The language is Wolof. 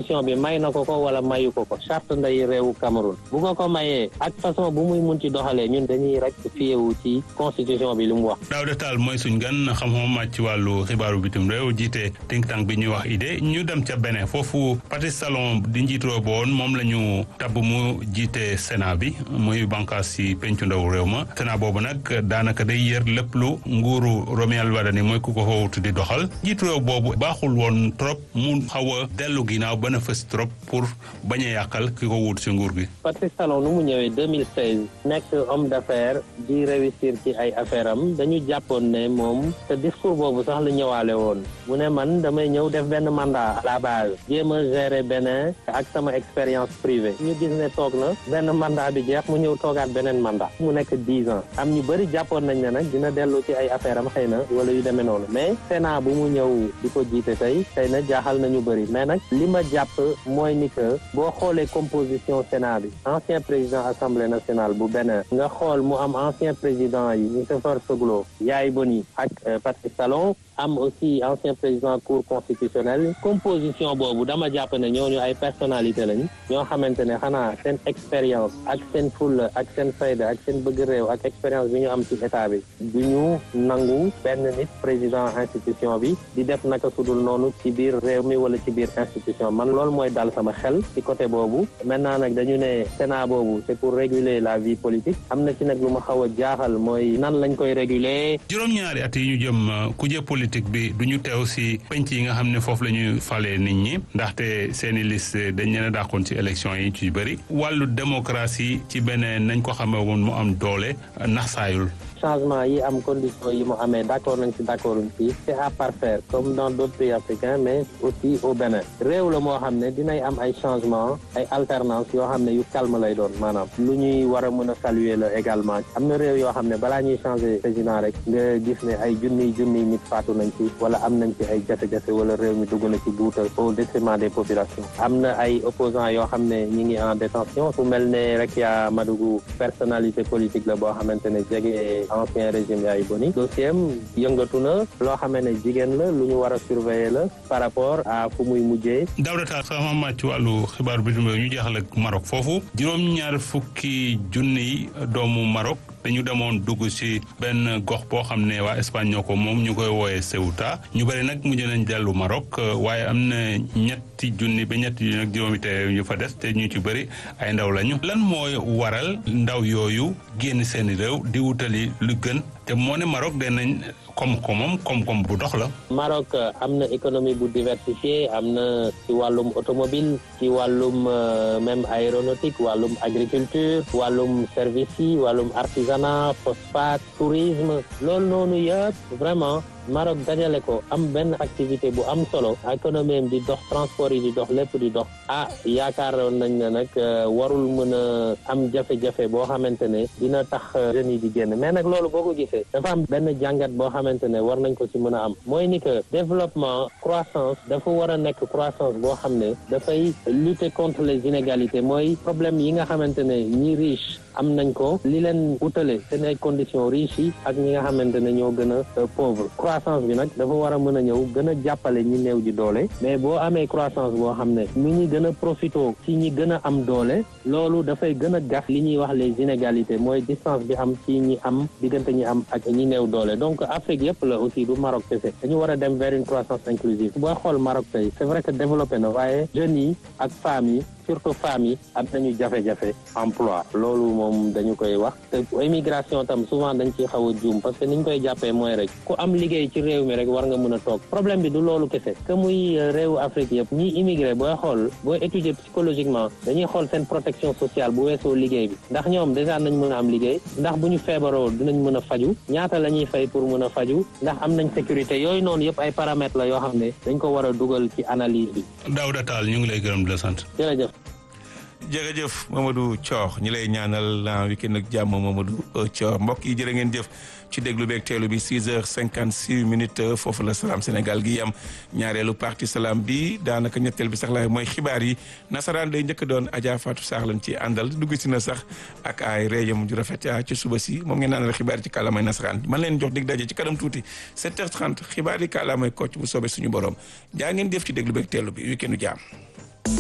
constitution bi may na ko ko wala mayu ko ko charte nday réewu Cameroun bu ko ko mayee ak façon bu muy mun ci doxalee ñun dañuy rek fiyewu ci constitution bi li mu wax. Daouda Tall mooy suñ gan xam-xam màcc ci wàllu xibaaru bitim réew jiite think tank bi ñuy wax idée ñu dem ca Bénin foofu Patrice Talon di njiitoo boon moom la ñu tabb mu jiite Sénat bi muy bànqaas si pencu ndaw réew ma Sénat boobu nag daanaka day yër lépp lu nguuru Rohmy Wardini mooy ku ko xawutu di doxal njiitu réew boobu baaxul woon trop mu xaw a dellu ginnaaw ba na fës trop pour bañ a yàqal ki ko wut si nguur gi. Patrice Talon nu mu ñëwee 2016 nekk homme d'affaires di réussir ci ay affaire am dañu jàppoon ne moom te discours boobu sax la ñëwaale woon mu ne man damay ñëw def benn mandat à la base jéem a gérer Bénin ak sama expérience privée ñu gis ne toog na benn mandat bi jeex mu ñëw toogaat beneen mandat mu nekk dix ans am ñu bëri jàppoon nañ ne nag dina dellu ci ay affaire am xëy na wala yu demee noonu mais Sénat bu mu ñëw di ko jiite tey xëy na jaaxal nañu bëri mais nag li ma jàpp mooy ni que boo xoolee composition Sénat bi ancien président assemblée nationale bu Bénin nga xool mu am ancien président yi Nicéphore Soglo Yaay Boni ak Patrice Talon am aussi ancien président cour constitutionnelle composition boobu dama jàpp ne ñooñu ay personnalité lañ ñoo xamante ne xanaa seen expérience ak seen fulla ak seen fayda ak seen bëgg réew ak expérience bi ñu am ci état bi du ñu nangu benn nit président institution bi di def naka sudul noonu ci biir réew mi wala ci biir institution man loolu mooy dal sama xel ci côté boobu maintenant nag dañu ne Sénat boobu c'est pour réguler la vie politique am na ci nag lu ma xaw a jaaxal mooy nan lañ koy réguler juróom-ñaari at yi ñu jëm kuje politique bi du ñu teew si penc yi nga xam ne foofu la ñuy falee nit ñi ndaxte seeni liste dañ leen a dàqoon ci élection yi ci bëri wàllu démocratie ci beneen nañ ko xamee woon mu am doole naxsaayul changement yi am condition yi mu amee d'accord nañ ci d'accord ci c'est à parfaire comme dans d'autres pays africains mais aussi au Bénin réew la moo xam ne dinay am ay changement ay alternance yoo xam ne yu calme lay doon maanaam lu ñuy war a mën a saluer la également am na réew yoo xam ne balaa ñuy changer président rek nga gis ne ay junniy junniy nit faatu nañ ci wala am nañ ci ay jafe-jafe wala réew mi dugg na ci guuta au détriment des populations am na ay opposants yoo xam ne ñi ngi en détention fu mel ne rek yaa Madougou personnalité politique la boo xamante ne jege ancien régime yaay boni dossier am yëngatu na loo xamee ne jigéen la lu ñu war a surveiller la par rapport à fu muy mujjee Daouda Tall sama màcc ci wàllu xibaar bi ñu jeexal ak Maroc foofu juróom-ñaar fukki junniy doomu Maroc dañu demoon dugg ci benn gox boo xam ne waa Espagne ñoo ko moom ñu koy wooyee Ceuta ñu bëri nag mujj nañ dellu Maroc waaye am na ñetti junni ba ñetti junni ak juróomi te ñu fa des te ñu ci bëri ay ndaw lañu. lan mooy waral ndaw yooyu génn seeni réew di wutali lu gën te moo ne Maroc danañ koom-koomam koom-koom bu dox la. Maroc am na économie bu diversifiée am na ci wàllum automobile ci wàllum même aéronautique wàllum agriculture wàllum service yi wàllum artisanat phosphate tourisme loolu noonu yëpp vraiment Maroc dajale ko am benn activité bu am solo économie di dox transport yi di dox lépp di dox ah yaakaaroon nañ ne nag warul mën a am jafe-jafe boo xamante ne dina tax jeunes yi di génn mais nag loolu boo ko gisee dafa am benn jàngat boo xamante ne war nañ ko ci mën a am mooy ni que développement croissance dafa war a nekk croissance boo xam ne dafay lutter contre les inégalités mooy problème yi nga xamante ne ñi riche am nañ ko li leen utale seen ay conditions riches yi ak ñi nga xamante ne ñoo gën a pauvre croissance bi nag dafa war a mën a ñëw gën a jàppale ñi néew ji doole mais boo amee croissance boo xam ne ñu ñi gën a profito ci ñi gën a am doole loolu dafay gën a gas li ñuy wax les inégalités mooy distance bi am ci ñi am diggante ñi am ak ñi néew doole donc Afrique yëpp la aussi du Maroc kese dañu war a dem vers une croissance inclusive booy xool Maroc tey c'est vrai que développé na waaye jeunes yi ak femmes yi surtout femmes yi am nañu jafe-jafe emploi loolu moom dañu koy wax te immigration tam souvent dañ ciy xaw a juum parce que niñ koy jàppee mooy rek ku am liggéey ci réew mi rek war nga mën a toog problème bi du loolu kese que muy réewu Afrique yëpp ñi immigré booy xool booy étudier psychologiquement dañuy xool seen protection sociale bu weesoo liggéey bi ndax ñoom déjà nañ mën a am liggéey ndax bu ñu feebaroo dinañ mën a faju ñaata la ñuy fay pour mën a faju ndax am nañ sécurité yooyu noonu yëpp ay paramètres la yoo xam ne dañ ko war a dugal ci analyse bi. Daouda Tall ñu ngi lay gërëm di la sant. jërëjëf. jërëjëf Mamadou Thior ñi lay ñaanal la week-end ak jàmm Mamadou Thior mbokk yi jërë ngeen jëf ci déglu beeg teelu bi 6 heures 56 minutes foofu la salaam Sénégal gi yam ñaareelu parti salaam bi daanaka ñetteel bi sax la mooy xibaar yi nasaraan day njëkk doon Adja Fatou Sarr lañ ci àndal dugg si na sax ak ay réejam ju rafet ci suba si moom ngeen naanal xibaar yi ci kàllaamay nasaraan man leen jox dig daje ci kanam tuuti 7 heures 30 xibaar yi kàllaamay kocc bu soobee suñu borom jaa ngeen jëf ci déglu beeg teelu bi week-endu jàmm